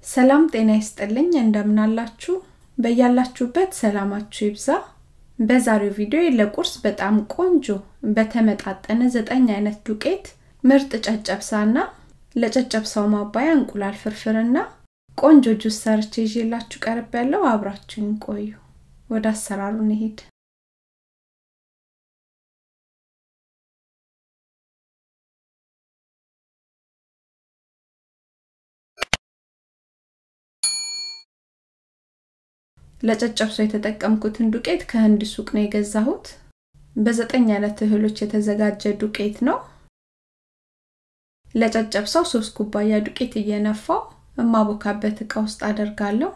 ሰላም ጤና ይስጥልኝ እንደምናላችሁ በያላችሁበት ሰላማችሁ ይብዛ በዛሬው ቪዲዮ ለቁርስ በጣም ቆንጆ በተመጣጠነ ዘጠኝ አይነት ዱቄት ምርጥ ጨጨብሳና ለጨጨብሳው ማባያ እንቁላል ፍርፍርና ቆንጆ ጁስ ሰርቼ ይዤላችሁ ቀርብ ያለው አብራችሁን ቆዩ ወደ አሰራሩ እንሄድ ለጨጨብሶ የተጠቀምኩትን ዱቄት ከህንድ ሱቅ ነው የገዛሁት በዘጠኝ አይነት እህሎች የተዘጋጀ ዱቄት ነው ለጨጨብሳው ሶስት ኩባያ ዱቄት እየነፋው እማቦካበት እቃ ውስጥ አደርጋለሁ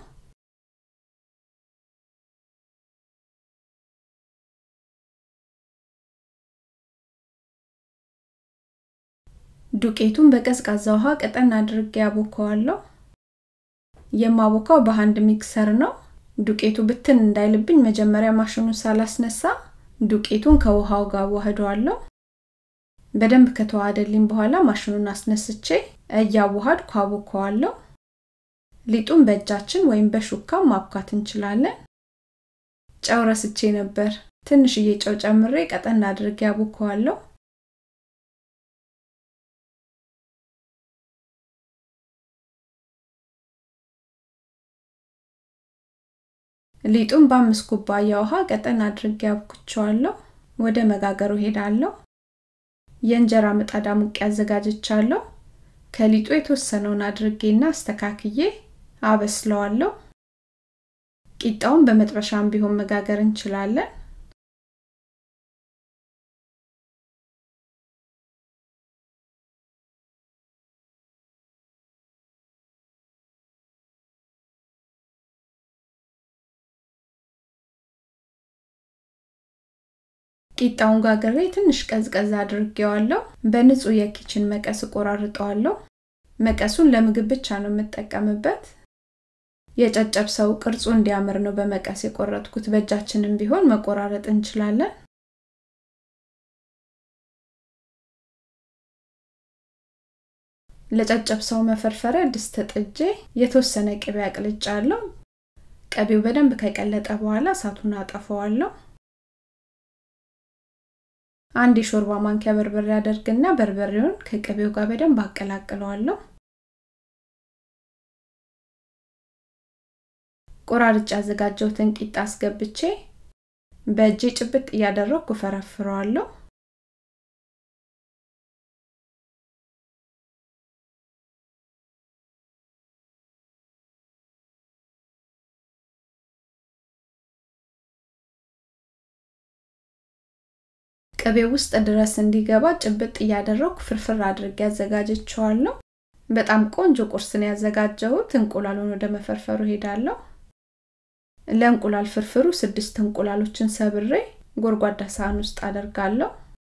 ዱቄቱን በቀዝቃዛ ውሃ ቀጠን አድርጌ ያቦከዋለሁ የማቦካው በሃንድ ሚክሰር ነው ዱቄቱ ብትን እንዳይልብኝ መጀመሪያ ማሽኑን ሳላስነሳ ዱቄቱን ከውሃው ጋር ዋህደዋለሁ በደንብ ከተዋሃደልኝ በኋላ ማሽኑን አስነስቼ እያዋሃድኩ አቦከዋለሁ ሊጡን በእጃችን ወይም በሹካ ማብካት እንችላለን ጨው ረስቼ ነበር ትንሽዬ ጨው ጨምሬ ቀጠን አድርጌ አቦከዋለሁ ሊጡን በአምስት ኩባያ ውሃ ቀጠን አድርጌ አብኩቸዋለሁ ወደ መጋገሩ ሄዳለሁ የእንጀራ ምጣድ አሙቄ አዘጋጅቻለሁ ከሊጡ የተወሰነውን አድርጌና አስተካክዬ አበስለዋለሁ ቂጣውን በመጥበሻም ቢሆን መጋገር እንችላለን ቂጣውን ጋግሬ ትንሽ ቀዝቀዝ አድርጌዋለሁ በንጹህ የኪችን መቀስ እቆራርጠዋለሁ መቀሱን ለምግብ ብቻ ነው የምጠቀምበት የጨጨብሰው ቅርጹ እንዲያምር ነው በመቀስ የቆረጥኩት በእጃችንም ቢሆን መቆራረጥ እንችላለን ለጨጨብሰው መፈርፈሪያ ድስት ጥጄ የተወሰነ ቅቤ አቅልጫለሁ ቅቤው በደንብ ከቀለጠ በኋላ እሳቱን አጠፈዋለሁ አንድ የሾርባ ማንኪያ በርበሬ አደርግና በርበሬውን ከቅቤው ጋር በደንብ አቀላቅለዋለሁ ቆራርጭ ያዘጋጀውትን ቂጣ አስገብቼ በእጄ ጭብጥ እያደረግኩ ፈረፍረዋለሁ ቅቤ ውስጥ ድረስ እንዲገባ ጭብጥ እያደረግኩ ፍርፍር አድርጌ ያዘጋጀቸዋለሁ በጣም ቆንጆ ቁርስን ያዘጋጀሁት እንቁላሉን ወደ መፈርፈሩ ሄዳለሁ ለእንቁላል ፍርፍሩ ስድስት እንቁላሎችን ሰብሬ ጎርጓዳ ሳህን ውስጥ አደርጋለሁ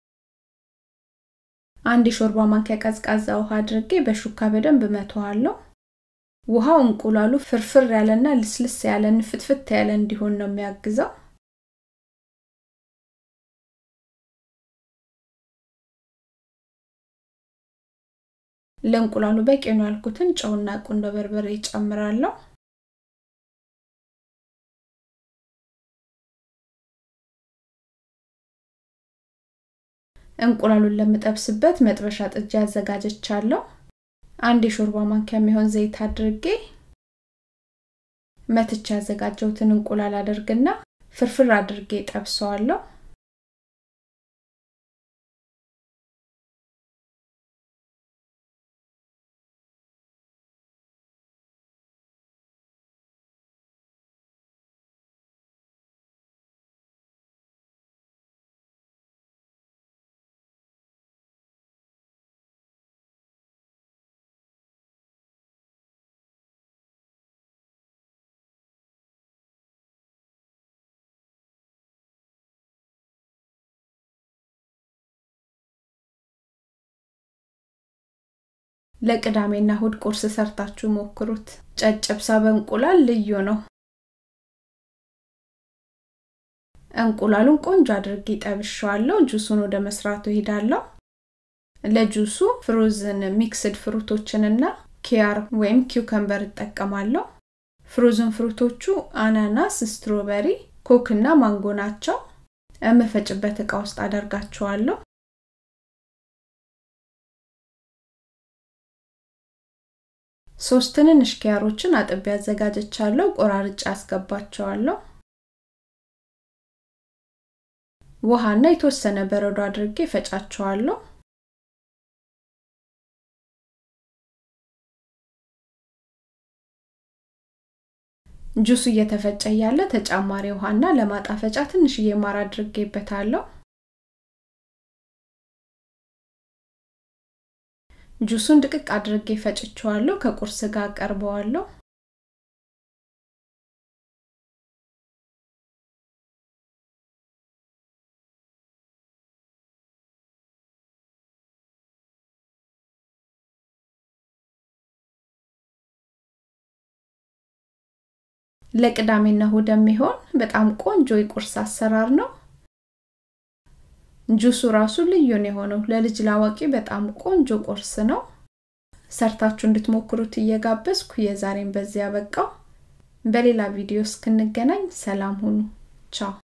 አንድ የሾርባ ማንኪያ ቀዝቃዛ ውሃ አድርጌ በሹካ በደንብ መተዋለሁ ውሃው እንቁላሉ ፍርፍር ያለና ልስልስ ያለ ንፍትፍት ያለ እንዲሆን ነው የሚያግዘው ለእንቁላሉ በቂ ነው ያልኩትን ጨውና ቁንዶ በርበሬ ጨምራለሁ እንቁላሉን ለምጠብስበት መጥበሻ ጥጃ አዘጋጀቻለሁ አንድ የሾርባ ማንኪያ የሚሆን ዘይት አድርጌ መትቻ ያዘጋጀውትን እንቁላል አድርግና ፍርፍር አድርጌ ጠብሰዋለሁ ለቅዳሜና እሁድ ቁርስ ሰርታችሁ ሞክሩት ጨጨብሳ በእንቁላል ልዩ ነው እንቁላሉን ቆንጆ አድርጌ ጠብሻዋለሁ ጁሱን ወደ መስራቱ ሄዳለሁ ለጁሱ ፍሮዝን ሚክስድ ፍሩቶችንና ኪያር ወይም ኪውከምበር እጠቀማለሁ ፍሮዝን ፍሩቶቹ አናናስ ስትሮበሪ ኮክ እና ማንጎ ናቸው የምፈጭበት እቃ ውስጥ አደርጋቸዋለሁ ሶስት ትንንሽ ኪያሮችን አጥቤ አዘጋጀቻለሁ ቆራርጬ አስገባቸዋለሁ ውሃና የተወሰነ በረዶ አድርጌ ፈጫቸዋለሁ ጁሱ እየተፈጨ ያለ ተጨማሪ ውሃና ለማጣፈጫ ትንሽዬ ማር አድርጌበታለሁ ጁሱን ድቅቅ አድርጌ ፈጭቸዋለሁ ከቁርስ ጋር ቀርበዋለሁ ለቅዳሜና እሁድ የሚሆን በጣም ቆንጆ የቁርስ አሰራር ነው ጁሱ ራሱ ልዩ ነው የሆነው ለልጅ ላዋቂ በጣም ቆንጆ ቁርስ ነው ሰርታችሁ እንድትሞክሩት እየጋበዝኩ የዛሬን በዚያ በቃው በሌላ ቪዲዮ እስክንገናኝ ሰላም ሁኑ ቻው